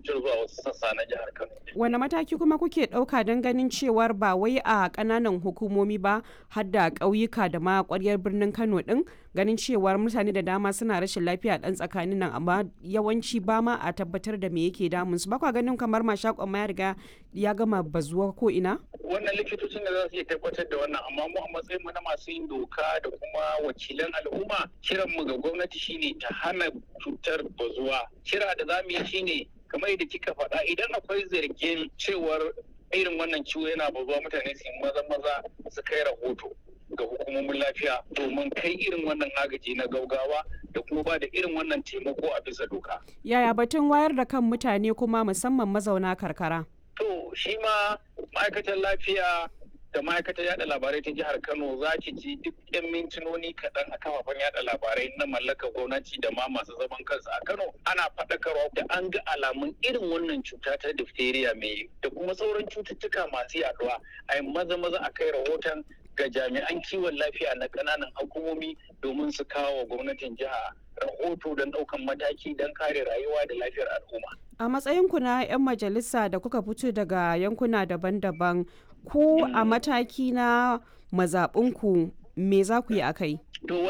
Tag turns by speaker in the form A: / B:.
A: cutar zuwa wasu sassa na jihar Kano.
B: Wane mataki kuma kuke ɗauka don ganin cewar ba wai a ƙananan hukumomi ba har da ƙauyuka da ma ƙwaryar birnin Kano ɗin ganin cewar mutane da dama suna rashin lafiya ɗan tsakanin nan amma yawanci ba ma a tabbatar da me yake damun su ba kwa ganin kamar mashakon ma ya riga ya gama bazuwa ko ina?
A: Wannan likitocin da za su iya tabbatar da wannan amma mu a matsayin mu na masu yin doka da kuma wakilan al'umma kiran mu ga gwamnati shine ta hana cutar bazuwa. Kira da za mu yi shine kamar yadda kika faɗa idan akwai zargin cewar irin wannan ciwo yana bazuwa mutane su yi maza maza su kai rahoto ga hukumomin lafiya domin kai irin wannan agaji na gaugawa da kuma ba da irin wannan taimako a bisa doka.
B: Yaya batun wayar da kan mutane kuma musamman mazauna karkara?
A: To shi ma ma'aikatar lafiya da ma'aikatar yada labarai ta jihar Kano za ki ji duk 'yan mintinoni kaɗan a kafafen yada labarai na mallakar gwamnati da ma masu zaman kansu a Kano ana faɗakarwa da an ga alamun irin wannan cuta ta diphtheria mai da kuma sauran cututtuka masu yaduwa a yi maza maza a kai rahoton ga jami'an kiwon lafiya na ƙananan hukumomi domin su kawo wa gwamnatin jiha rahoto don ɗaukan mataki don kare rayuwa da lafiyar al'umma.
B: A matsayinku na 'yan majalisa da kuka fito daga yankuna daban-daban ku a mataki na mazaɓinku me za ku yi a kai?
A: To